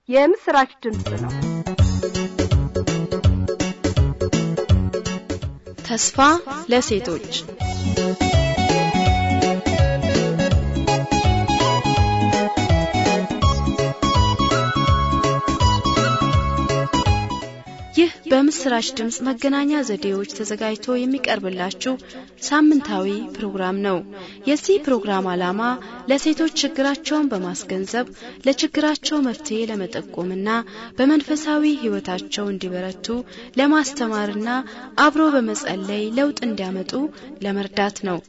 የምስራች ድምፅ ነው። ተስፋ ለሴቶች ይህ በምስራች ድምፅ መገናኛ ዘዴዎች ተዘጋጅቶ የሚቀርብላችሁ ሳምንታዊ ፕሮግራም ነው። የዚህ ፕሮግራም ዓላማ ለሴቶች ችግራቸውን በማስገንዘብ ለችግራቸው መፍትሄ ለመጠቆምና በመንፈሳዊ ሕይወታቸው እንዲበረቱ ለማስተማርና አብሮ በመጸለይ ለውጥ እንዲያመጡ ለመርዳት ነው።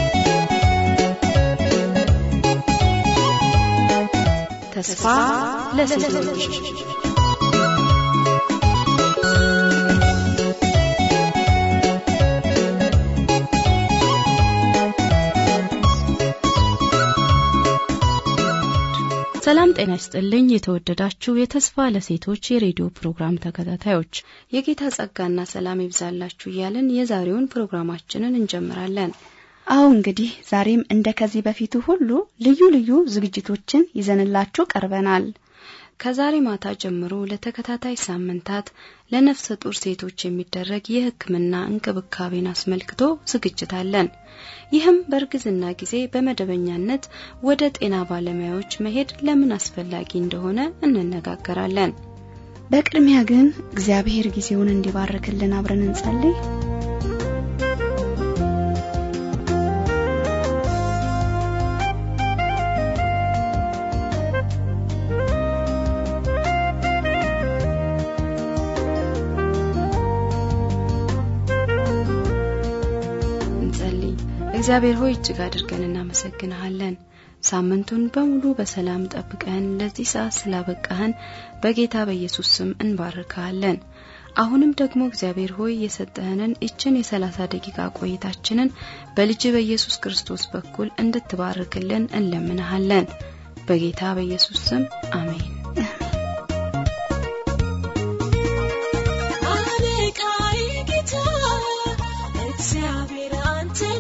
ተስፋ ለሴቶች ሰላም ጤና ይስጥልኝ። የተወደዳችሁ የተስፋ ለሴቶች የሬዲዮ ፕሮግራም ተከታታዮች የጌታ ጸጋና ሰላም ይብዛላችሁ እያልን የዛሬውን ፕሮግራማችንን እንጀምራለን። አዎ እንግዲህ ዛሬም እንደ ከዚህ በፊቱ ሁሉ ልዩ ልዩ ዝግጅቶችን ይዘንላችሁ ቀርበናል። ከዛሬ ማታ ጀምሮ ለተከታታይ ሳምንታት ለነፍሰ ጡር ሴቶች የሚደረግ የሕክምና እንክብካቤን አስመልክቶ ዝግጅት አለን። ይህም በእርግዝና ጊዜ በመደበኛነት ወደ ጤና ባለሙያዎች መሄድ ለምን አስፈላጊ እንደሆነ እንነጋገራለን። በቅድሚያ ግን እግዚአብሔር ጊዜውን እንዲባርክልን አብረን እንጸልይ። እግዚአብሔር ሆይ እጅግ አድርገን እናመሰግንሃለን። ሳምንቱን በሙሉ በሰላም ጠብቀን ለዚህ ሰዓት ስላበቃህን በጌታ በኢየሱስ ስም እንባርካለን። አሁንም ደግሞ እግዚአብሔር ሆይ የሰጠህንን እችን የሰላሳ ደቂቃ ቆይታችንን በልጅ በኢየሱስ ክርስቶስ በኩል እንድትባርክልን እንለምንሃለን። በጌታ በኢየሱስ ስም አሜን። እግዚአብሔር አንተነ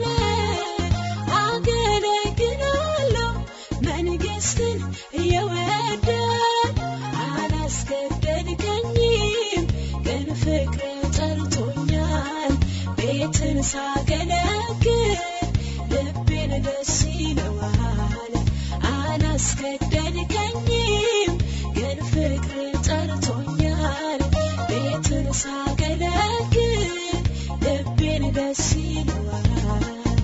አገለግላለሁ መንግስትን እየወደድ አላስገደድከኝም ግን ፍቅር ጠርቶኛል ቤትን ሳገለግል ልቤን ደስ ይለዋል አላስገደድከኝም ግን ፍቅር ጠርቶኛል ቤትን ሳገለግል ልቤን ደስ ይለዋል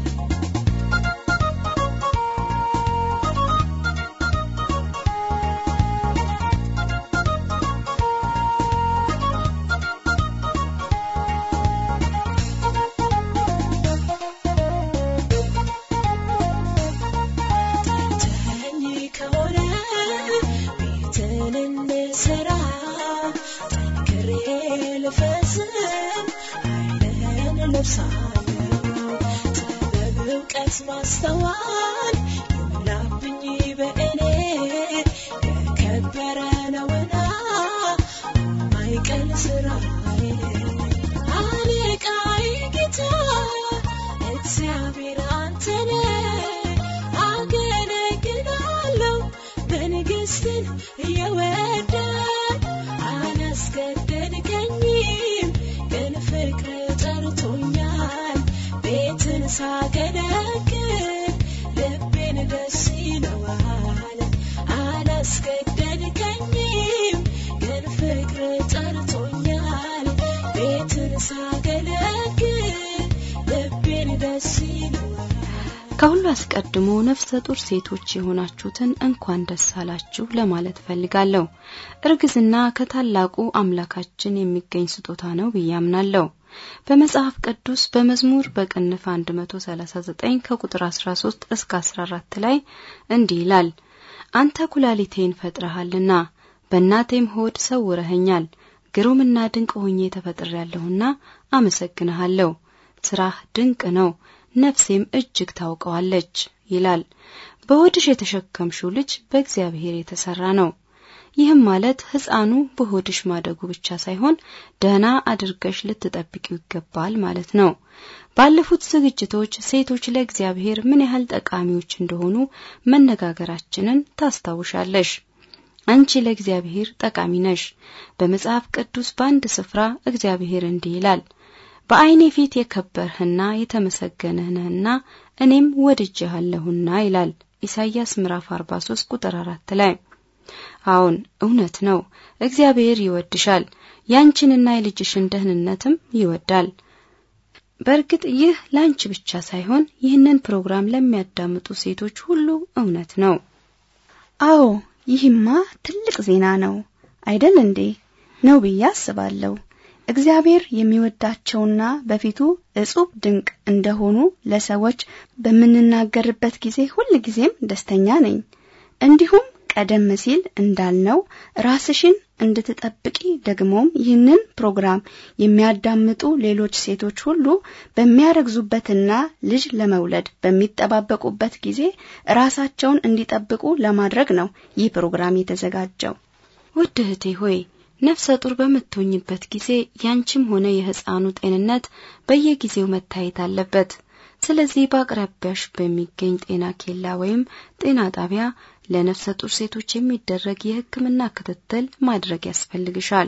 ጠርተኸኝ ከሆነ ቤትን እንድሰራ ጠንክሬ ልፈጽም ኃይልህን ለብሳለሁ ጥበብ እውቀት ማስተዋል ይሙላብኝ በእኔ የከበረ ነውና ማይቀል ስራዬ አለቃዬ ጌታ እግዚአብሔር አንተነ አገለግላለሁ መንግስትን እየወደድ አላስገደድከኝም ግን ፍቅር ጠርቶኛል ቤትን ሳገለግል ልቤን ደስ ይለዋል አላስገደድከኝም ግን ፍቅር ጠርቶኛል ቤትን ሳገለግል ልቤን ደስ ይለዋል ከሁሉ አስቀድሞ ነፍሰ ጡር ሴቶች የሆናችሁትን እንኳን ደስ አላችሁ ለማለት እፈልጋለሁ። እርግዝና ከታላቁ አምላካችን የሚገኝ ስጦታ ነው ብዬ አምናለሁ። በመጽሐፍ ቅዱስ በመዝሙር በቅንፍ 139 ከቁጥር 13 እስከ 14 ላይ እንዲህ ይላል፣ አንተ ኩላሊቴን ፈጥረሃልና በእናቴም ሆድ ሰውረኸኛል። ግሩምና ድንቅ ሆኜ ተፈጥሬያለሁና አመሰግንሃለሁ። ስራህ ድንቅ ነው፣ ነፍሴም እጅግ ታውቀዋለች ይላል። በሆድሽ የተሸከምሽው ልጅ በእግዚአብሔር የተሰራ ነው። ይህም ማለት ሕፃኑ በሆድሽ ማደጉ ብቻ ሳይሆን ደህና አድርገሽ ልትጠብቂው ይገባል ማለት ነው። ባለፉት ዝግጅቶች ሴቶች ለእግዚአብሔር ምን ያህል ጠቃሚዎች እንደሆኑ መነጋገራችንን ታስታውሻለሽ። አንቺ ለእግዚአብሔር ጠቃሚ ነሽ። በመጽሐፍ ቅዱስ በአንድ ስፍራ እግዚአብሔር እንዲህ ይላል፣ በዓይኔ ፊት የከበርህና የተመሰገንህ ነህና እኔም ወድጄሃለሁና ይላል ኢሳይያስ ምዕራፍ 43 ቁጥር 4 ላይ። አዎን እውነት ነው። እግዚአብሔር ይወድሻል። ያንቺንና የልጅሽን ደህንነትም ይወዳል። በእርግጥ ይህ ላንቺ ብቻ ሳይሆን ይህንን ፕሮግራም ለሚያዳምጡ ሴቶች ሁሉ እውነት ነው። አዎ ይህማ ትልቅ ዜና ነው አይደል እንዴ? ነው ብዬ አስባለሁ። እግዚአብሔር የሚወዳቸውና በፊቱ እጹብ ድንቅ እንደሆኑ ለሰዎች በምንናገርበት ጊዜ ሁል ጊዜም ደስተኛ ነኝ። እንዲሁም ቀደም ሲል እንዳልነው ራስሽን እንድትጠብቂ ደግሞም ይህንን ፕሮግራም የሚያዳምጡ ሌሎች ሴቶች ሁሉ በሚያረግዙበትና ልጅ ለመውለድ በሚጠባበቁበት ጊዜ ራሳቸውን እንዲጠብቁ ለማድረግ ነው ይህ ፕሮግራም የተዘጋጀው። ውድ እህቴ ሆይ ነፍሰ ጡር በምትሆኝበት ጊዜ ያንቺም ሆነ የሕፃኑ ጤንነት በየጊዜው መታየት አለበት። ስለዚህ በአቅራቢያሽ በሚገኝ ጤና ኬላ ወይም ጤና ጣቢያ ለነፍሰ ጡር ሴቶች የሚደረግ የሕክምና ክትትል ማድረግ ያስፈልግሻል።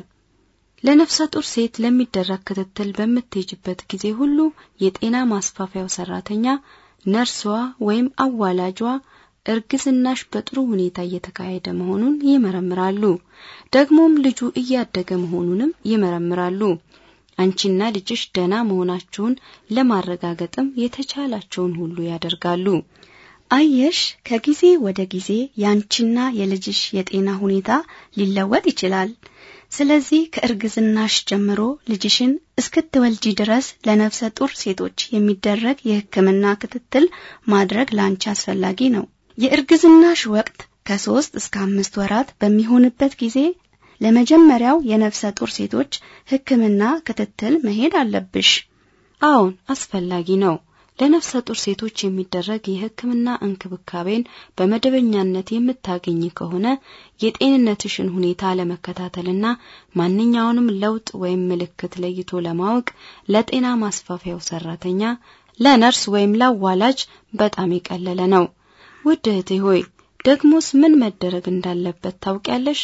ለነፍሰ ጡር ሴት ለሚደረግ ክትትል በምትሄጅበት ጊዜ ሁሉ የጤና ማስፋፊያው ሰራተኛ፣ ነርሷ ወይም አዋላጇ እርግዝናሽ በጥሩ ሁኔታ እየተካሄደ መሆኑን ይመረምራሉ። ደግሞም ልጁ እያደገ መሆኑንም ይመረምራሉ። አንቺና ልጅሽ ደህና መሆናችሁን ለማረጋገጥም የተቻላቸውን ሁሉ ያደርጋሉ። አየሽ፣ ከጊዜ ወደ ጊዜ ያንቺና የልጅሽ የጤና ሁኔታ ሊለወጥ ይችላል። ስለዚህ ከእርግዝናሽ ጀምሮ ልጅሽን እስክትወልጂ ድረስ ለነፍሰ ጡር ሴቶች የሚደረግ የሕክምና ክትትል ማድረግ ላንቺ አስፈላጊ ነው። የእርግዝናሽ ወቅት ከሶስት እስከ አምስት ወራት በሚሆንበት ጊዜ ለመጀመሪያው የነፍሰ ጡር ሴቶች ሕክምና ክትትል መሄድ አለብሽ። አዎን አስፈላጊ ነው። ለነፍሰ ጡር ሴቶች የሚደረግ የሕክምና እንክብካቤን በመደበኛነት የምታገኝ ከሆነ የጤንነትሽን ሁኔታ ለመከታተልና ማንኛውንም ለውጥ ወይም ምልክት ለይቶ ለማወቅ ለጤና ማስፋፊያው ሰራተኛ፣ ለነርስ ወይም ለአዋላጅ በጣም የቀለለ ነው። ውድ እህቴ ሆይ ደግሞስ ምን መደረግ እንዳለበት ታውቂያለሽ?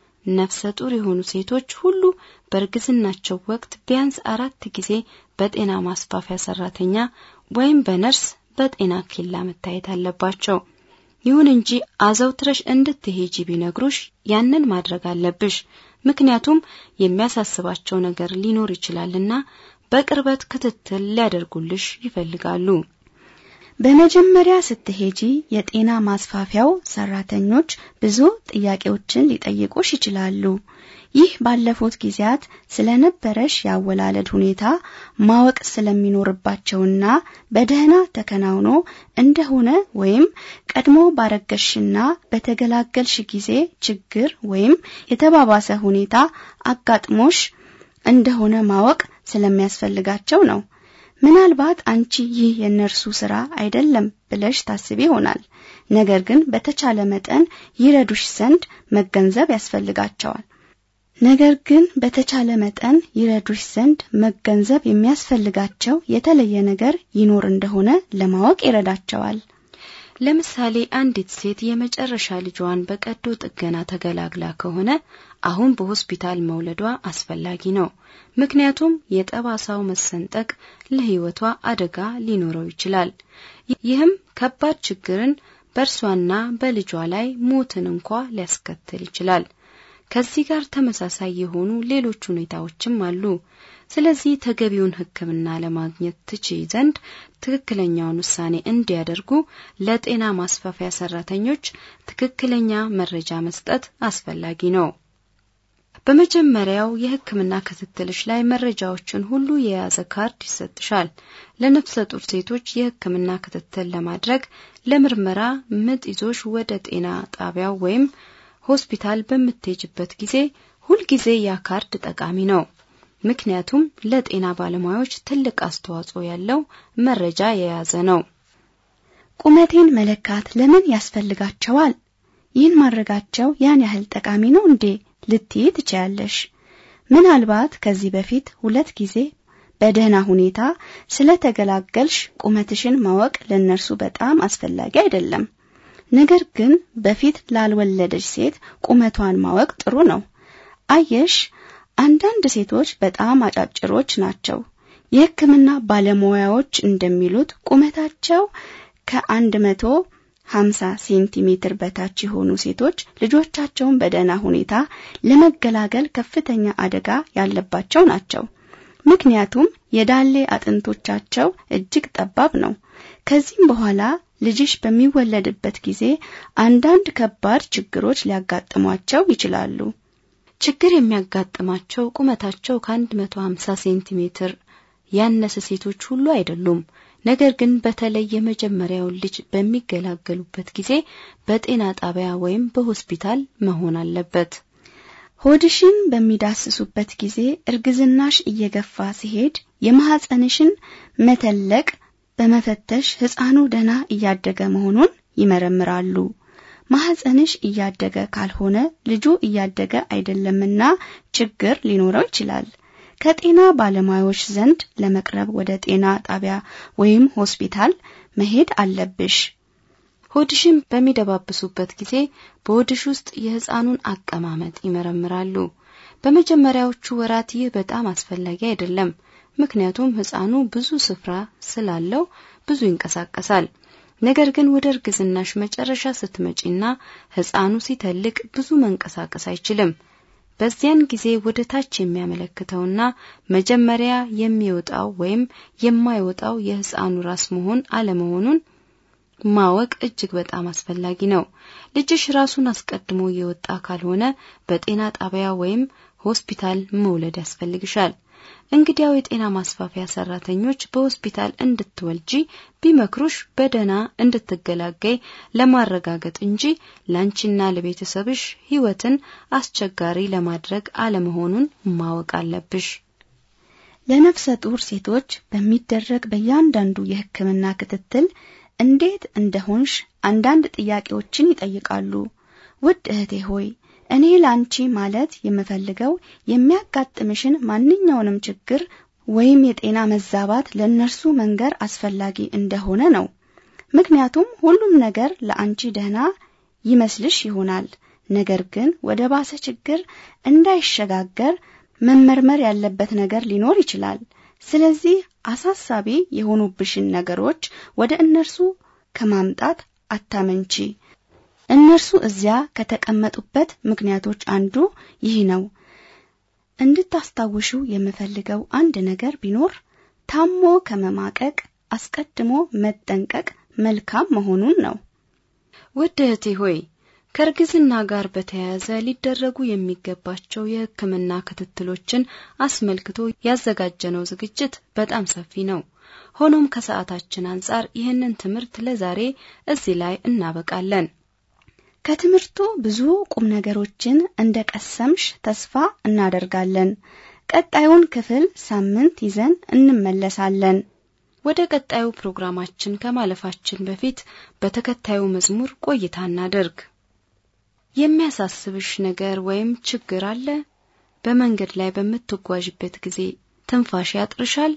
ነፍሰ ጡር የሆኑ ሴቶች ሁሉ በእርግዝናቸው ወቅት ቢያንስ አራት ጊዜ በጤና ማስፋፊያ ሰራተኛ ወይም በነርስ በጤና ኬላ መታየት አለባቸው። ይሁን እንጂ አዘውትረሽ እንድትሄጂ ቢነግሩሽ ያንን ማድረግ አለብሽ። ምክንያቱም የሚያሳስባቸው ነገር ሊኖር ይችላልና በቅርበት ክትትል ሊያደርጉልሽ ይፈልጋሉ። በመጀመሪያ ስትሄጂ የጤና ማስፋፊያው ሰራተኞች ብዙ ጥያቄዎችን ሊጠይቁሽ ይችላሉ። ይህ ባለፉት ጊዜያት ስለነበረሽ የአወላለድ ሁኔታ ማወቅ ስለሚኖርባቸውና በደህና ተከናውኖ እንደሆነ ወይም ቀድሞ ባረገሽና በተገላገልሽ ጊዜ ችግር ወይም የተባባሰ ሁኔታ አጋጥሞሽ እንደሆነ ማወቅ ስለሚያስፈልጋቸው ነው። ምናልባት አንቺ ይህ የእነርሱ ስራ አይደለም ብለሽ ታስቢ ይሆናል። ነገር ግን በተቻለ መጠን ይረዱሽ ዘንድ መገንዘብ ያስፈልጋቸዋል። ነገር ግን በተቻለ መጠን ይረዱሽ ዘንድ መገንዘብ የሚያስፈልጋቸው የተለየ ነገር ይኖር እንደሆነ ለማወቅ ይረዳቸዋል። ለምሳሌ አንዲት ሴት የመጨረሻ ልጇን በቀዶ ጥገና ተገላግላ ከሆነ አሁን በሆስፒታል መውለዷ አስፈላጊ ነው። ምክንያቱም የጠባሳው መሰንጠቅ ለሕይወቷ አደጋ ሊኖረው ይችላል። ይህም ከባድ ችግርን በእርሷና በልጇ ላይ ሞትን እንኳ ሊያስከትል ይችላል። ከዚህ ጋር ተመሳሳይ የሆኑ ሌሎች ሁኔታዎችም አሉ። ስለዚህ ተገቢውን ሕክምና ለማግኘት ትችይ ዘንድ ትክክለኛውን ውሳኔ እንዲያደርጉ ለጤና ማስፋፊያ ሰራተኞች ትክክለኛ መረጃ መስጠት አስፈላጊ ነው። በመጀመሪያው የሕክምና ክትትልሽ ላይ መረጃዎችን ሁሉ የያዘ ካርድ ይሰጥሻል። ለነፍሰ ጡር ሴቶች የሕክምና ክትትል ለማድረግ ለምርመራ ምጥ ይዞሽ ወደ ጤና ጣቢያው ወይም ሆስፒታል በምትሄጅበት ጊዜ ሁልጊዜ ያ ካርድ ጠቃሚ ነው። ምክንያቱም ለጤና ባለሙያዎች ትልቅ አስተዋጽኦ ያለው መረጃ የያዘ ነው። ቁመቴን መለካት ለምን ያስፈልጋቸዋል? ይህን ማድረጋቸው ያን ያህል ጠቃሚ ነው እንዴ ልትይ ትችያለሽ። ምናልባት ከዚህ በፊት ሁለት ጊዜ በደህና ሁኔታ ስለተገላገልሽ ቁመትሽን ማወቅ ለነርሱ በጣም አስፈላጊ አይደለም። ነገር ግን በፊት ላልወለደች ሴት ቁመቷን ማወቅ ጥሩ ነው። አየሽ፣ አንዳንድ ሴቶች በጣም አጫጭሮች ናቸው። የሕክምና ባለሙያዎች እንደሚሉት ቁመታቸው ከአንድ መቶ ሀምሳ ሴንቲሜትር በታች የሆኑ ሴቶች ልጆቻቸውን በደህና ሁኔታ ለመገላገል ከፍተኛ አደጋ ያለባቸው ናቸው። ምክንያቱም የዳሌ አጥንቶቻቸው እጅግ ጠባብ ነው። ከዚህም በኋላ ልጅሽ በሚወለድበት ጊዜ አንዳንድ ከባድ ችግሮች ሊያጋጥሟቸው ይችላሉ። ችግር የሚያጋጥማቸው ቁመታቸው ከ150 ሴንቲሜትር ያነሰ ሴቶች ሁሉ አይደሉም። ነገር ግን በተለይ የመጀመሪያውን ልጅ በሚገላገሉበት ጊዜ በጤና ጣቢያ ወይም በሆስፒታል መሆን አለበት። ሆድሽን በሚዳስሱበት ጊዜ እርግዝናሽ እየገፋ ሲሄድ የማህፀንሽን መተለቅ በመፈተሽ ሕፃኑ ደህና እያደገ መሆኑን ይመረምራሉ። ማህፀንሽ እያደገ ካልሆነ ልጁ እያደገ አይደለምና ችግር ሊኖረው ይችላል። ከጤና ባለሙያዎች ዘንድ ለመቅረብ ወደ ጤና ጣቢያ ወይም ሆስፒታል መሄድ አለብሽ። ሆድሽን በሚደባብሱበት ጊዜ በሆድሽ ውስጥ የሕፃኑን አቀማመጥ ይመረምራሉ። በመጀመሪያዎቹ ወራት ይህ በጣም አስፈላጊ አይደለም፣ ምክንያቱም ሕፃኑ ብዙ ስፍራ ስላለው ብዙ ይንቀሳቀሳል። ነገር ግን ወደ እርግዝናሽ መጨረሻ ስትመጪና ሕፃኑ ሲተልቅ ብዙ መንቀሳቀስ አይችልም። በዚያን ጊዜ ወደ ታች የሚያመለክተውና መጀመሪያ የሚወጣው ወይም የማይወጣው የሕፃኑ ራስ መሆን አለመሆኑን ማወቅ እጅግ በጣም አስፈላጊ ነው። ልጅሽ ራሱን አስቀድሞ የወጣ ካልሆነ በጤና ጣቢያ ወይም ሆስፒታል መውለድ ያስፈልግሻል። እንግዲያው የጤና ማስፋፊያ ሰራተኞች በሆስፒታል እንድትወልጂ ቢመክሩሽ በደህና እንድትገላገይ ለማረጋገጥ እንጂ ላንቺና ለቤተሰብሽ ሕይወትን አስቸጋሪ ለማድረግ አለመሆኑን ማወቅ አለብሽ። ለነፍሰ ጡር ሴቶች በሚደረግ በእያንዳንዱ የሕክምና ክትትል እንዴት እንደሆንሽ አንዳንድ ጥያቄዎችን ይጠይቃሉ። ውድ እህቴ ሆይ እኔ ላንቺ ማለት የምፈልገው የሚያጋጥምሽን ማንኛውንም ችግር ወይም የጤና መዛባት ለእነርሱ መንገር አስፈላጊ እንደሆነ ነው። ምክንያቱም ሁሉም ነገር ለአንቺ ደህና ይመስልሽ ይሆናል። ነገር ግን ወደ ባሰ ችግር እንዳይሸጋገር መመርመር ያለበት ነገር ሊኖር ይችላል። ስለዚህ አሳሳቢ የሆኑብሽን ነገሮች ወደ እነርሱ ከማምጣት አታመንቺ። እነርሱ እዚያ ከተቀመጡበት ምክንያቶች አንዱ ይህ ነው። እንድታስታውሹ የምፈልገው አንድ ነገር ቢኖር ታሞ ከመማቀቅ አስቀድሞ መጠንቀቅ መልካም መሆኑን ነው። ውድ እህቴ ሆይ ከእርግዝና ጋር በተያያዘ ሊደረጉ የሚገባቸው የሕክምና ክትትሎችን አስመልክቶ ያዘጋጀነው ዝግጅት በጣም ሰፊ ነው። ሆኖም ከሰዓታችን አንጻር ይህንን ትምህርት ለዛሬ እዚህ ላይ እናበቃለን። ከትምህርቱ ብዙ ቁም ነገሮችን እንደ ቀሰምሽ ተስፋ እናደርጋለን። ቀጣዩን ክፍል ሳምንት ይዘን እንመለሳለን። ወደ ቀጣዩ ፕሮግራማችን ከማለፋችን በፊት በተከታዩ መዝሙር ቆይታ እናደርግ። የሚያሳስብሽ ነገር ወይም ችግር አለ? በመንገድ ላይ በምትጓዥበት ጊዜ ትንፋሽ ያጥርሻል?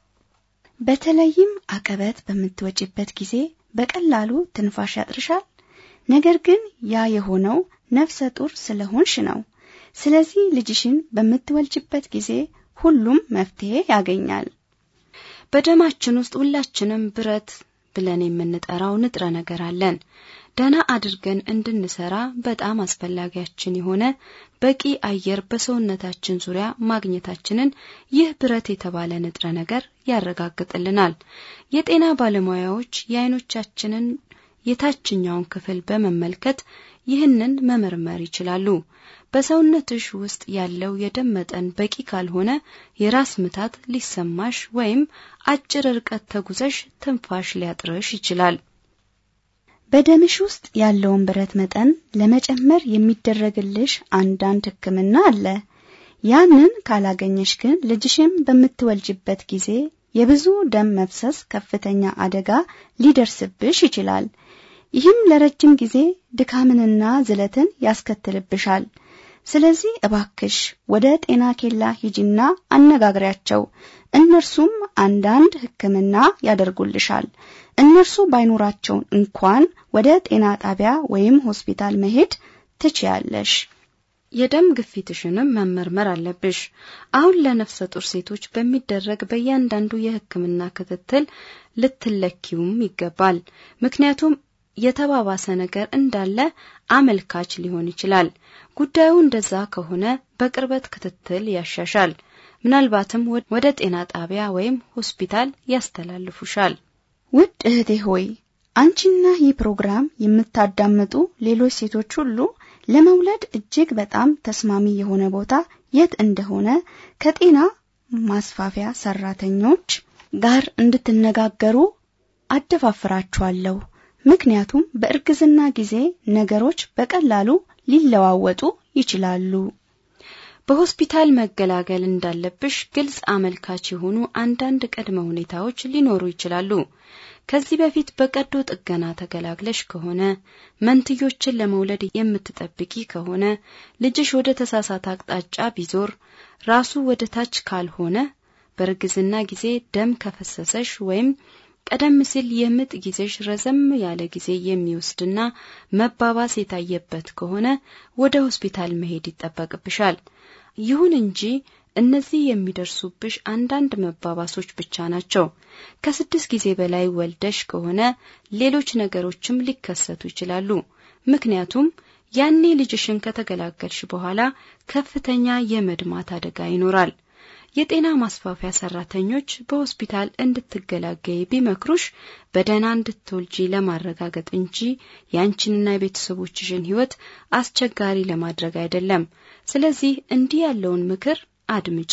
በተለይም አቀበት በምትወጪበት ጊዜ በቀላሉ ትንፋሽ ያጥርሻል? ነገር ግን ያ የሆነው ነፍሰ ጡር ስለሆንሽ ነው። ስለዚህ ልጅሽን በምትወልጅበት ጊዜ ሁሉም መፍትሄ ያገኛል። በደማችን ውስጥ ሁላችንም ብረት ብለን የምንጠራው ንጥረ ነገር አለን። ደህና አድርገን እንድንሰራ በጣም አስፈላጊያችን የሆነ በቂ አየር በሰውነታችን ዙሪያ ማግኘታችንን ይህ ብረት የተባለ ንጥረ ነገር ያረጋግጥልናል። የጤና ባለሙያዎች የአይኖቻችንን የታችኛውን ክፍል በመመልከት ይህንን መመርመር ይችላሉ። በሰውነትሽ ውስጥ ያለው የደም መጠን በቂ ካልሆነ የራስ ምታት ሊሰማሽ ወይም አጭር ርቀት ተጉዘሽ ትንፋሽ ሊያጥርሽ ይችላል። በደምሽ ውስጥ ያለውን ብረት መጠን ለመጨመር የሚደረግልሽ አንዳንድ ሕክምና አለ። ያንን ካላገኘሽ ግን ልጅሽን በምትወልጅበት ጊዜ የብዙ ደም መፍሰስ ከፍተኛ አደጋ ሊደርስብሽ ይችላል። ይህም ለረጅም ጊዜ ድካምንና ዝለትን ያስከትልብሻል። ስለዚህ እባክሽ ወደ ጤና ኬላ ሂጂና አነጋግሪያቸው። እነርሱም አንዳንድ ሕክምና ያደርጉልሻል። እነርሱ ባይኖራቸው እንኳን ወደ ጤና ጣቢያ ወይም ሆስፒታል መሄድ ትችያለሽ። የደም ግፊትሽንም መመርመር አለብሽ። አሁን ለነፍሰ ጡር ሴቶች በሚደረግ በእያንዳንዱ የሕክምና ክትትል ልትለኪውም ይገባል። ምክንያቱም የተባባሰ ነገር እንዳለ አመልካች ሊሆን ይችላል። ጉዳዩ እንደዛ ከሆነ በቅርበት ክትትል ያሻሻል። ምናልባትም ወደ ጤና ጣቢያ ወይም ሆስፒታል ያስተላልፉሻል። ውድ እህቴ ሆይ አንቺና ይህ ፕሮግራም የምታዳምጡ ሌሎች ሴቶች ሁሉ ለመውለድ እጅግ በጣም ተስማሚ የሆነ ቦታ የት እንደሆነ ከጤና ማስፋፊያ ሰራተኞች ጋር እንድትነጋገሩ አደፋፍራችኋለሁ። ምክንያቱም በእርግዝና ጊዜ ነገሮች በቀላሉ ሊለዋወጡ ይችላሉ። በሆስፒታል መገላገል እንዳለብሽ ግልጽ አመልካች የሆኑ አንዳንድ ቅድመ ሁኔታዎች ሊኖሩ ይችላሉ። ከዚህ በፊት በቀዶ ጥገና ተገላግለሽ ከሆነ፣ መንትዮችን ለመውለድ የምትጠብቂ ከሆነ፣ ልጅሽ ወደ ተሳሳተ አቅጣጫ ቢዞር፣ ራሱ ወደ ታች ካልሆነ፣ በእርግዝና ጊዜ ደም ከፈሰሰሽ ወይም ቀደም ሲል የምጥ ጊዜሽ ረዘም ያለ ጊዜ የሚወስድና መባባስ የታየበት ከሆነ ወደ ሆስፒታል መሄድ ይጠበቅብሻል። ይሁን እንጂ እነዚህ የሚደርሱብሽ አንዳንድ መባባሶች ብቻ ናቸው። ከስድስት ጊዜ በላይ ወልደሽ ከሆነ ሌሎች ነገሮችም ሊከሰቱ ይችላሉ። ምክንያቱም ያኔ ልጅሽን ከተገላገልሽ በኋላ ከፍተኛ የመድማት አደጋ ይኖራል። የጤና ማስፋፊያ ሰራተኞች በሆስፒታል እንድትገላገይ ቢመክሩሽ በደህና እንድትወልጂ ለማረጋገጥ እንጂ ያንቺንና የቤተሰቦችሽን ሕይወት አስቸጋሪ ለማድረግ አይደለም። ስለዚህ እንዲህ ያለውን ምክር አድምጪ።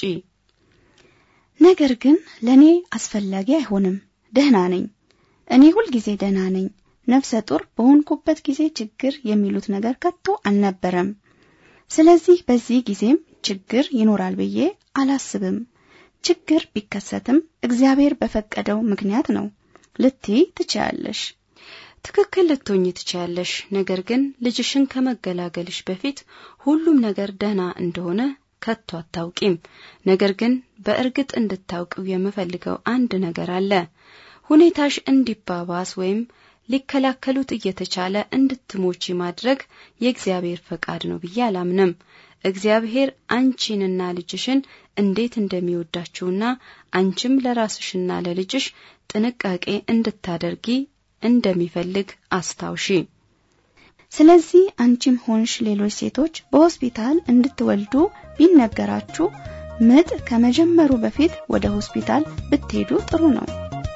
ነገር ግን ለኔ አስፈላጊ አይሆንም። ደህና ነኝ። እኔ ሁልጊዜ ደህና ነኝ። ነፍሰ ጡር በሆንኩበት ጊዜ ችግር የሚሉት ነገር ከቶ አልነበረም። ስለዚህ በዚህ ጊዜም ችግር ይኖራል ብዬ አላስብም። ችግር ቢከሰትም እግዚአብሔር በፈቀደው ምክንያት ነው ልትይ ትችያለሽ። ትክክል ልትሆኚ ትችያለሽ። ነገር ግን ልጅሽን ከመገላገልሽ በፊት ሁሉም ነገር ደህና እንደሆነ ከቶ አታውቂም። ነገር ግን በእርግጥ እንድታውቂው የምፈልገው አንድ ነገር አለ። ሁኔታሽ እንዲባባስ ወይም ሊከላከሉት እየተቻለ እንድትሞቺ ማድረግ የእግዚአብሔር ፈቃድ ነው ብዬ አላምንም። እግዚአብሔር አንቺንና ልጅሽን እንዴት እንደሚወዳችሁና አንቺም ለራስሽና ለልጅሽ ጥንቃቄ እንድታደርጊ እንደሚፈልግ አስታውሺ። ስለዚህ አንቺም ሆንሽ ሌሎች ሴቶች በሆስፒታል እንድትወልዱ ቢነገራችሁ ምጥ ከመጀመሩ በፊት ወደ ሆስፒታል ብትሄዱ ጥሩ ነው።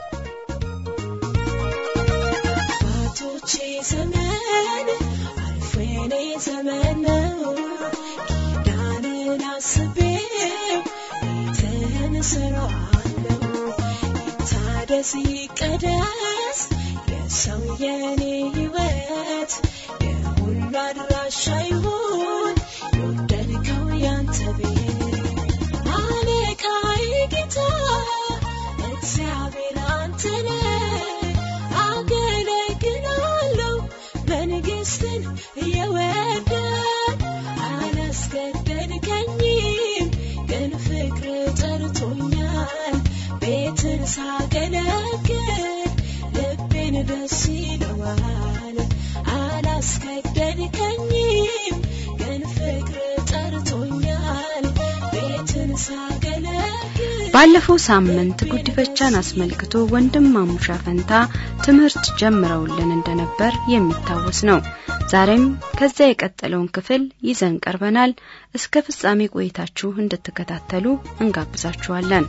አባቶቼ ዘመን አልፎ የኔ ዘመን ነው። ኪዳንን አስቤው ቤትህን እሰራዋለሁ። ይታደስ ይቀደስ የሰው የኔ ሕይወት የሁሉ አድራሻ ይሁን የወደድከው ያንተ ቤት አለቃዬ ጌታ እግዚአብሔር አንተ ነህ። አገለግላለሁ መንግስትን እየወደድ አላስገደድከኝም፣ ግን ፍቅር ጠርቶኛል። ቤትን ሳገለግል ልቤን ደስ ይለዋል። አላስገደድከኝም፣ ግን ፍቅር ጠርቶኛል። ቤትን ሳገለግል ባለፈው ሳምንት ጉዲፈቻን አስመልክቶ ወንድም ማሙሻ ፈንታ ትምህርት ጀምረውልን እንደነበር የሚታወስ ነው። ዛሬም ከዚያ የቀጠለውን ክፍል ይዘን ቀርበናል። እስከ ፍጻሜ ቆይታችሁ እንድትከታተሉ እንጋብዛችኋለን።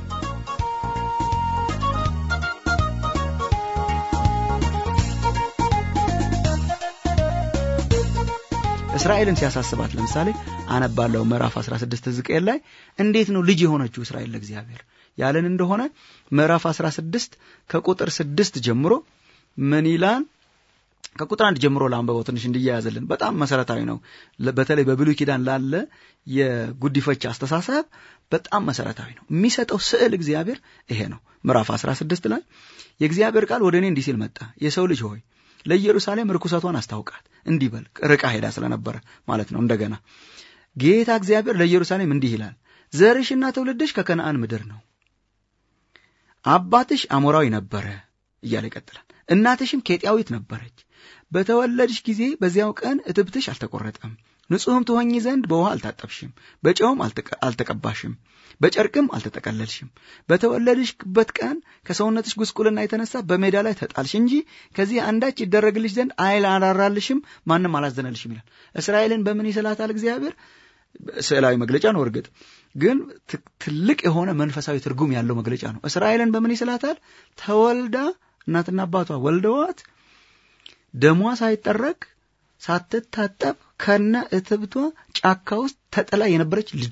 እስራኤልን ሲያሳስባት ለምሳሌ አነባለው ምዕራፍ 16 ሕዝቅኤል ላይ እንዴት ነው ልጅ የሆነችው እስራኤል ለእግዚአብሔር ያለን እንደሆነ ምዕራፍ 16 ከቁጥር ስድስት ጀምሮ ምን ይላል? ከቁጥር አንድ ጀምሮ ለአንበባው ትንሽ እንዲያያዝልን በጣም መሰረታዊ ነው። ለ- በተለይ በብሉይ ኪዳን ላለ የጉዲፈቻ አስተሳሰብ በጣም መሰረታዊ ነው። የሚሰጠው ስዕል እግዚአብሔር ይሄ ነው። ምዕራፍ 16 ላይ የእግዚአብሔር ቃል ወደ እኔ እንዲህ ሲል መጣ። የሰው ልጅ ሆይ ለኢየሩሳሌም ርኩሰቷን አስታውቃት፣ እንዲህ በል። ርቃ ሄዳ ስለነበረ ማለት ነው። እንደገና ጌታ እግዚአብሔር ለኢየሩሳሌም እንዲህ ይላል፣ ዘርሽና ትውልድሽ ከከነአን ምድር ነው። አባትሽ አሞራዊ ነበረ፣ እያለ ይቀጥላል። እናትሽም ኬጢያዊት ነበረች። በተወለድሽ ጊዜ በዚያው ቀን እትብትሽ አልተቆረጠም። ንጹሕም ትሆኚ ዘንድ በውሃ አልታጠብሽም፣ በጨውም አልተቀባሽም፣ በጨርቅም አልተጠቀለልሽም። በተወለድሽበት ቀን ከሰውነትሽ ጉስቁልና የተነሳ በሜዳ ላይ ተጣልሽ እንጂ ከዚህ አንዳች ይደረግልሽ ዘንድ አይል አላራልሽም፣ ማንም አላዘነልሽም ይላል። እስራኤልን በምን ይስላታል እግዚአብሔር? ስዕላዊ መግለጫ ነው። እርግጥ ግን ትልቅ የሆነ መንፈሳዊ ትርጉም ያለው መግለጫ ነው። እስራኤልን በምን ይስላታል? ተወልዳ እናትና አባቷ ወልደዋት ደሟ ሳይጠረግ ሳትታጠብ ከነ እትብቷ ጫካ ውስጥ ተጥላ የነበረች ልጅ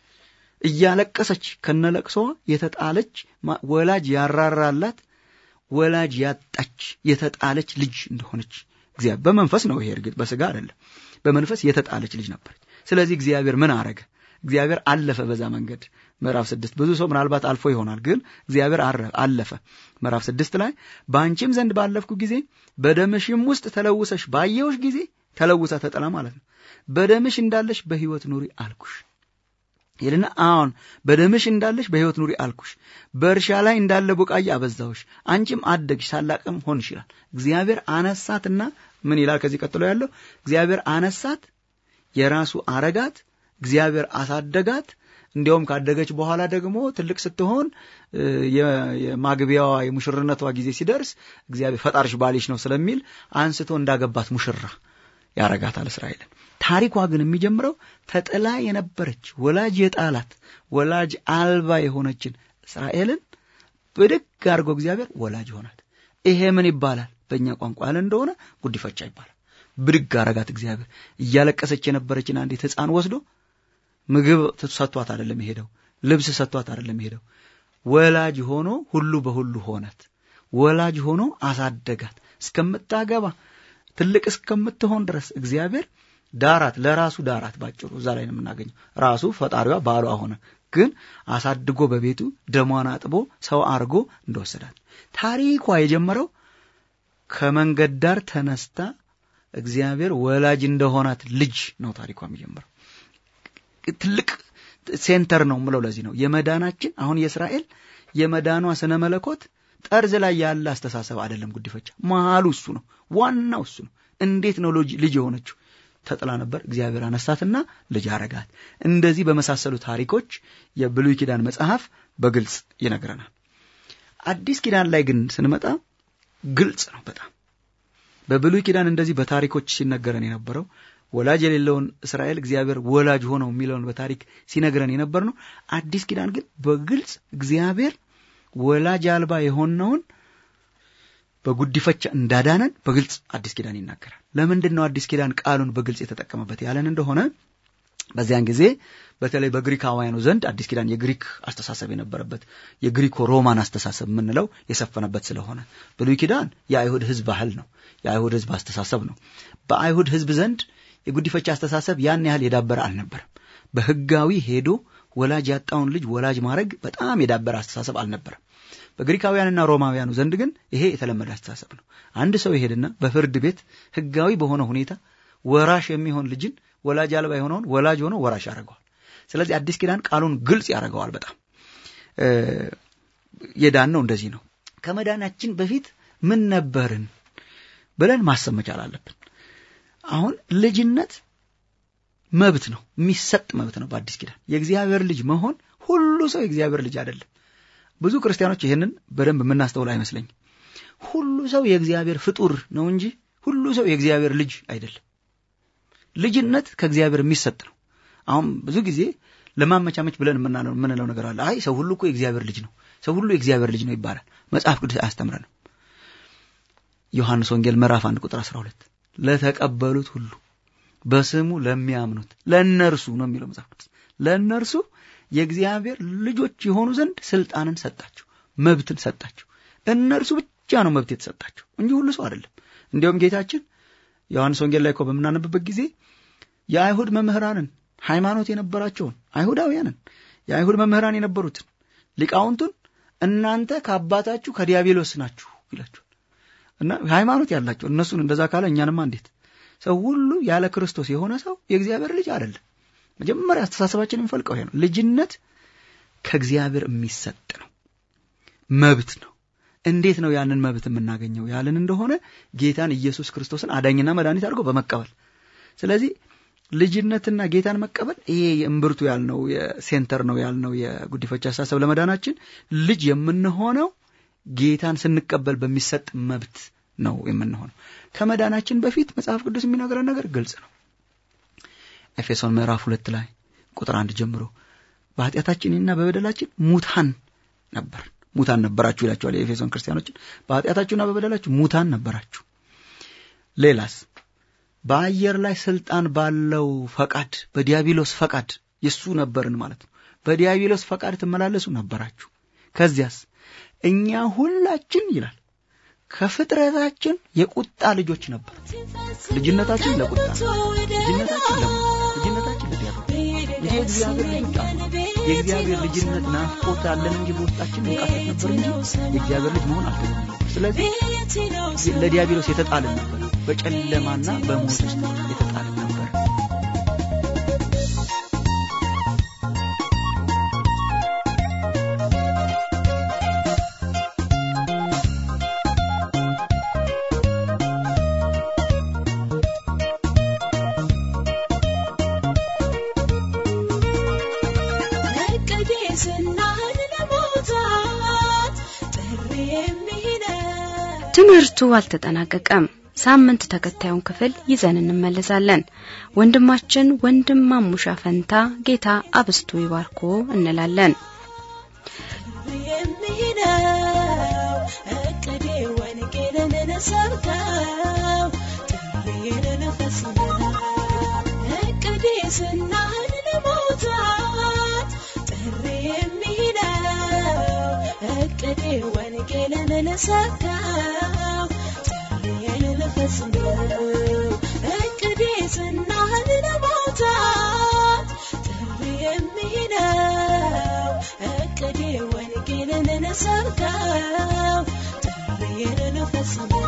እያለቀሰች ከነ ለቅሶዋ የተጣለች ወላጅ ያራራላት ወላጅ ያጣች የተጣለች ልጅ እንደሆነች እግዚአብሔር በመንፈስ ነው። ይሄ እርግጥ በስጋ አይደለም፣ በመንፈስ የተጣለች ልጅ ነበረች። ስለዚህ እግዚአብሔር ምን አረገ? እግዚአብሔር አለፈ በዛ መንገድ። ምዕራፍ ስድስት ብዙ ሰው ምናልባት አልፎ ይሆናል፣ ግን እግዚአብሔር አለፈ። ምዕራፍ ስድስት ላይ በአንቺም ዘንድ ባለፍኩ ጊዜ በደምሽም ውስጥ ተለውሰሽ ባየውሽ ጊዜ ተለውሳ ተጠላ ማለት ነው። በደምሽ እንዳለሽ በሕይወት ኑሪ አልኩሽ ይልና አሁን በደምሽ እንዳለሽ በሕይወት ኑሪ አልኩሽ፣ በእርሻ ላይ እንዳለ ቡቃያ አበዛሁሽ፣ አንቺም አደግሽ ታላቅም ሆንሽ ይላል። እግዚአብሔር አነሳትና ምን ይላል ከዚህ ቀጥሎ ያለው እግዚአብሔር አነሳት፣ የራሱ አረጋት፣ እግዚአብሔር አሳደጋት። እንዲያውም ካደገች በኋላ ደግሞ ትልቅ ስትሆን የማግቢያዋ የሙሽርነቷ ጊዜ ሲደርስ እግዚአብሔር ፈጣርሽ ባልሽ ነው ስለሚል አንስቶ እንዳገባት ሙሽራ ያረጋታል እስራኤልን። ታሪኳ ግን የሚጀምረው ተጥላ የነበረች ወላጅ የጣላት ወላጅ አልባ የሆነችን እስራኤልን ብድግ አድርጎ እግዚአብሔር ወላጅ ሆናት። ይሄ ምን ይባላል? በእኛ ቋንቋ ያለ እንደሆነ ጉዲፈቻ ይባላል። ብድግ አረጋት እግዚአብሔር። እያለቀሰች የነበረችን አንዲት ሕፃን ወስዶ ምግብ ሰጥቷት አይደለም የሄደው፣ ልብስ ሰጥቷት አይደለም የሄደው። ወላጅ ሆኖ ሁሉ በሁሉ ሆናት። ወላጅ ሆኖ አሳደጋት እስከምታገባ ትልቅ እስከምትሆን ድረስ እግዚአብሔር ዳራት፣ ለራሱ ዳራት። ባጭሩ እዛ ላይ ነው የምናገኘው። ራሱ ፈጣሪዋ ባሏ ሆነ፣ ግን አሳድጎ በቤቱ ደሟን አጥቦ ሰው አርጎ እንደወሰዳት። ታሪኳ የጀመረው ከመንገድ ዳር ተነስታ እግዚአብሔር ወላጅ እንደሆናት ልጅ ነው ታሪኳ የሚጀምረው። ትልቅ ሴንተር ነው ምለው ለዚህ ነው የመዳናችን አሁን የእስራኤል የመዳኗ ስነ መለኮት ጠርዝ ላይ ያለ አስተሳሰብ አይደለም። ጉዲፈቻ መሀሉ እሱ ነው፣ ዋናው እሱ ነው። እንዴት ነው ልጅ የሆነችው? ተጥላ ነበር፣ እግዚአብሔር አነሳትና ልጅ አረጋት። እንደዚህ በመሳሰሉ ታሪኮች የብሉይ ኪዳን መጽሐፍ በግልጽ ይነግረናል። አዲስ ኪዳን ላይ ግን ስንመጣ ግልጽ ነው በጣም በብሉይ ኪዳን እንደዚህ በታሪኮች ሲነገረን የነበረው ወላጅ የሌለውን እስራኤል እግዚአብሔር ወላጅ ሆነው የሚለውን በታሪክ ሲነግረን የነበር ነው። አዲስ ኪዳን ግን በግልጽ እግዚአብሔር ወላጅ አልባ የሆነውን በጉዲፈቻ እንዳዳነን በግልጽ አዲስ ኪዳን ይናገራል። ለምንድን ነው አዲስ ኪዳን ቃሉን በግልጽ የተጠቀመበት ያለን እንደሆነ በዚያን ጊዜ በተለይ በግሪካውያኑ ዘንድ አዲስ ኪዳን የግሪክ አስተሳሰብ የነበረበት የግሪኮ ሮማን አስተሳሰብ የምንለው የሰፈነበት ስለሆነ ብሉይ ኪዳን የአይሁድ ሕዝብ ባህል ነው። የአይሁድ ሕዝብ አስተሳሰብ ነው። በአይሁድ ሕዝብ ዘንድ የጉዲፈቻ አስተሳሰብ ያን ያህል የዳበረ አልነበረም። በሕጋዊ ሄዶ ወላጅ ያጣውን ልጅ ወላጅ ማድረግ በጣም የዳበረ አስተሳሰብ አልነበረም። በግሪካውያንና ሮማውያኑ ዘንድ ግን ይሄ የተለመደ አስተሳሰብ ነው። አንድ ሰው ይሄድና በፍርድ ቤት ሕጋዊ በሆነ ሁኔታ ወራሽ የሚሆን ልጅን ወላጅ አልባ የሆነውን ወላጅ ሆኖ ወራሽ ያደርገዋል። ስለዚህ አዲስ ኪዳን ቃሉን ግልጽ ያደርገዋል። በጣም የዳን ነው እንደዚህ ነው። ከመዳናችን በፊት ምን ነበርን ብለን ማሰብ መቻል አለብን። አሁን ልጅነት መብት ነው፣ የሚሰጥ መብት ነው። በአዲስ ኪዳን የእግዚአብሔር ልጅ መሆን ሁሉ ሰው የእግዚአብሔር ልጅ አይደለም። ብዙ ክርስቲያኖች ይህንን በደንብ የምናስተውል አይመስለኝም። ሁሉ ሰው የእግዚአብሔር ፍጡር ነው እንጂ ሁሉ ሰው የእግዚአብሔር ልጅ አይደለም። ልጅነት ከእግዚአብሔር የሚሰጥ ነው። አሁን ብዙ ጊዜ ለማመቻመች ብለን የምንለው ነገር አለ። አይ ሰው ሁሉ እኮ የእግዚአብሔር ልጅ ነው፣ ሰው ሁሉ የእግዚአብሔር ልጅ ነው ይባላል። መጽሐፍ ቅዱስ አያስተምረንም። ዮሐንስ ወንጌል ምዕራፍ አንድ ቁጥር 12 ለተቀበሉት ሁሉ በስሙ ለሚያምኑት ለእነርሱ ነው የሚለው መጽሐፍ ቅዱስ ለእነርሱ የእግዚአብሔር ልጆች የሆኑ ዘንድ ስልጣንን ሰጣቸው፣ መብትን ሰጣቸው። እነርሱ ብቻ ነው መብት የተሰጣቸው እንጂ ሁሉ ሰው አይደለም። እንዲያውም ጌታችን ዮሐንስ ወንጌል ላይ እኮ በምናነብበት ጊዜ የአይሁድ መምህራንን ሃይማኖት የነበራቸውን አይሁዳውያንን የአይሁድ መምህራን የነበሩትን ሊቃውንቱን እናንተ ከአባታችሁ ከዲያብሎስ ናችሁ ይላቸዋል። እና ሃይማኖት ያላቸው እነሱን እንደዛ ካለ እኛንማ እንዴት ሰው ሁሉ ያለ ክርስቶስ የሆነ ሰው የእግዚአብሔር ልጅ አይደለም። መጀመሪያ አስተሳሰባችን የሚፈልቀው ይሄ ነው። ልጅነት ከእግዚአብሔር የሚሰጥ ነው፣ መብት ነው። እንዴት ነው ያንን መብት የምናገኘው ያልን እንደሆነ ጌታን ኢየሱስ ክርስቶስን አዳኝና መድኃኒት አድርጎ በመቀበል ስለዚህ ልጅነትና ጌታን መቀበል ይሄ የእምብርቱ ያልነው የሴንተር ነው ያልነው የጉዲፈቻ አስተሳሰብ ለመዳናችን ልጅ የምንሆነው ጌታን ስንቀበል በሚሰጥ መብት ነው የምንሆነው። ከመዳናችን በፊት መጽሐፍ ቅዱስ የሚነግረን ነገር ግልጽ ነው። ኤፌሶን ምዕራፍ ሁለት ላይ ቁጥር አንድ ጀምሮ በኃጢአታችንና በበደላችን ሙታን ነበር ሙታን ነበራችሁ ይላቸዋል የኤፌሶን ክርስቲያኖችን። በኃጢአታችሁና በበደላችሁ ሙታን ነበራችሁ። ሌላስ በአየር ላይ ስልጣን ባለው ፈቃድ በዲያብሎስ ፈቃድ የሱ ነበርን ማለት ነው። በዲያብሎስ ፈቃድ ትመላለሱ ነበራችሁ። ከዚያስ እኛ ሁላችን ይላል ከፍጥረታችን የቁጣ ልጆች ነበር። ልጅነታችን ለቁጣ ልጅነታችን ለሞት ልጅነታችን ለዲያብሎስ እንጂ የእግዚአብሔር ልጆች አሉ። የእግዚአብሔር ልጅነት ናፍቆት አለን እንጂ በውስጣችን እንቃሰት ነበር እንጂ የእግዚአብሔር ልጅ መሆን አልተገኘም ነበር። ስለዚህ ለዲያብሎስ የተጣልን ነበር። በጨለማና በሞት ውስጥ የተጣልን ነበር። ትምህርቱ አልተጠናቀቀም። ሳምንት ተከታዩን ክፍል ይዘን እንመለሳለን። ወንድማችን ወንድም ማሙሻ ፈንታ ጌታ አብስቶ ይባርኮ እንላለን። የሚሄደው እቅዴ ወንጌልን ልሰብከው ጥሪዬን ልፈጽመው እቅዴ ዝናህን ለመውጣት ጥሪ የሚሄደው እቅዴ ወንጌልን ልሰብከው ጥሪዬን ልፈጽመው እቅዴ ዝናህን ለመውጣት ጥሪ የሚሄደው እቅዴ ወንጌልን ልሰብከው ጥሪዬን ልፈጽመው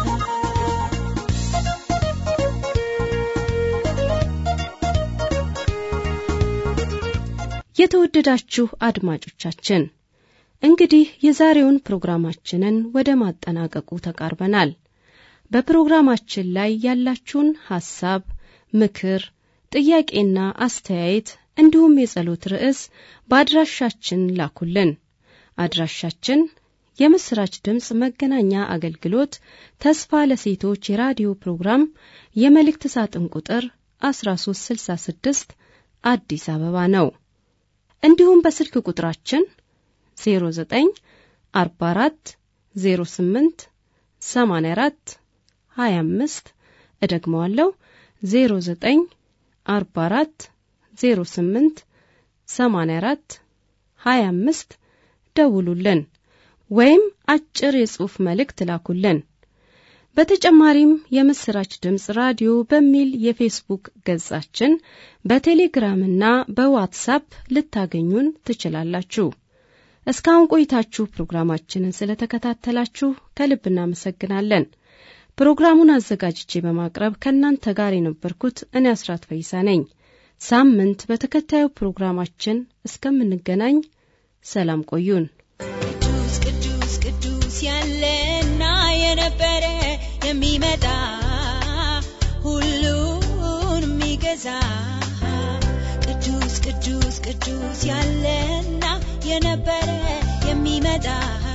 የተወደዳችሁ አድማጮቻችን እንግዲህ የዛሬውን ፕሮግራማችንን ወደ ማጠናቀቁ ተቃርበናል። በፕሮግራማችን ላይ ያላችሁን ሐሳብ፣ ምክር፣ ጥያቄና አስተያየት እንዲሁም የጸሎት ርዕስ በአድራሻችን ላኩልን። አድራሻችን የምስራች ድምፅ መገናኛ አገልግሎት ተስፋ ለሴቶች የራዲዮ ፕሮግራም የመልእክት ሳጥን ቁጥር 1366 አዲስ አበባ ነው። እንዲሁም በስልክ ቁጥራችን 09 44 08 84 25 እደግመዋለሁ 09 44 08 84 25 ደውሉልን ወይም አጭር የጽሑፍ መልእክት ላኩልን። በተጨማሪም የምስራች ድምፅ ራዲዮ በሚል የፌስቡክ ገጻችን በቴሌግራምና በዋትሳፕ ልታገኙን ትችላላችሁ። እስካሁን ቆይታችሁ ፕሮግራማችንን ስለተከታተላችሁ ከልብ እናመሰግናለን። ፕሮግራሙን አዘጋጅቼ በማቅረብ ከእናንተ ጋር የነበርኩት እኔ አስራት ፈይሳ ነኝ። ሳምንት በተከታዩ ፕሮግራማችን እስከምንገናኝ ሰላም ቆዩን። ቅዱስ ቅዱስ ቅዱስ ያለና የነበረ የሚመጣ ሁሉን የሚገዛ ቅዱስ ቅዱስ ቅዱስ ያለና የነበረ የሚመጣ